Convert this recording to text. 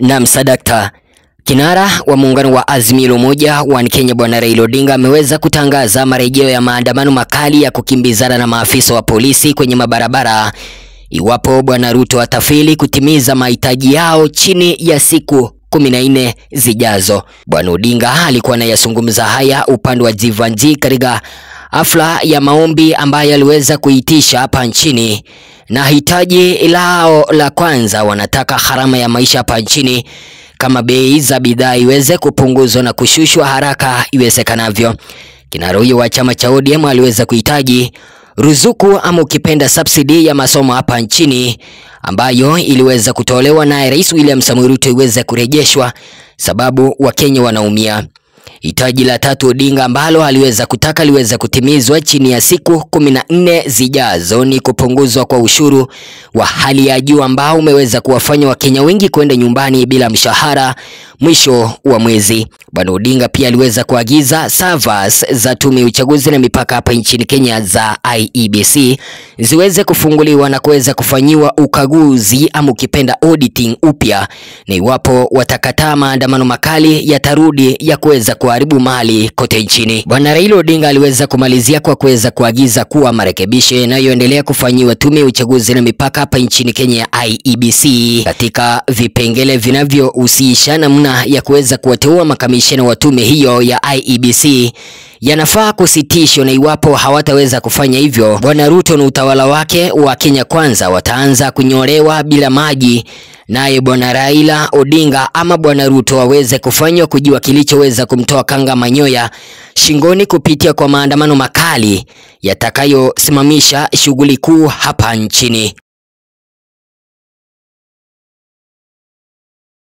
Na msadakta kinara wa muungano wa Azimio la Umoja wa Kenya Bwana Raila Odinga ameweza kutangaza marejeo ya maandamano makali ya kukimbizana na maafisa wa polisi kwenye mabarabara iwapo Bwana Ruto atafeli kutimiza mahitaji yao chini ya siku kumi na nne zijazo. Bwana Odinga alikuwa anayazungumza haya upande wa Jivanji katika hafla ya maombi ambayo aliweza kuitisha hapa nchini, na hitaji lao la kwanza, wanataka gharama ya maisha hapa nchini kama bei za bidhaa iweze kupunguzwa na kushushwa haraka iwezekanavyo. Kinara huyo wa chama cha ODM aliweza kuhitaji ruzuku ama ukipenda subsidy ya masomo hapa nchini ambayo iliweza kutolewa naye Rais William Samoei Ruto iweze kurejeshwa, sababu Wakenya wanaumia. Hitaji la tatu Odinga ambalo aliweza kutaka liweze kutimizwa chini ya siku kumi na nne zijazo ni kupunguzwa kwa ushuru wa hali ya juu ambao umeweza kuwafanya Wakenya wengi kwenda nyumbani bila mshahara mwisho wa mwezi. Bwana Odinga pia aliweza kuagiza servers za tume ya uchaguzi na mipaka hapa nchini Kenya za IEBC ziweze kufunguliwa na kuweza kufanyiwa ukaguzi ama ukipenda auditing upya, na iwapo watakataa, maandamano makali yatarudi ya kuweza kuharibu mali kote nchini. Bwana Raila Odinga aliweza kumalizia kwa kuweza kuagiza kuwa marekebisho yanayoendelea kufanyiwa tume ya uchaguzi na mipaka hapa nchini Kenya ya IEBC katika vipengele vinavyohusisha namna ya kuweza kuwateua makamishina wa tume hiyo ya IEBC yanafaa kusitishwa, na iwapo hawataweza kufanya hivyo, Bwana Ruto na utawala wake wa Kenya Kwanza wataanza kunyolewa bila maji, naye Bwana Raila Odinga ama Bwana Ruto waweze kufanywa kujua kilichoweza kumtoa kanga manyoya shingoni kupitia kwa maandamano makali yatakayosimamisha shughuli kuu hapa nchini.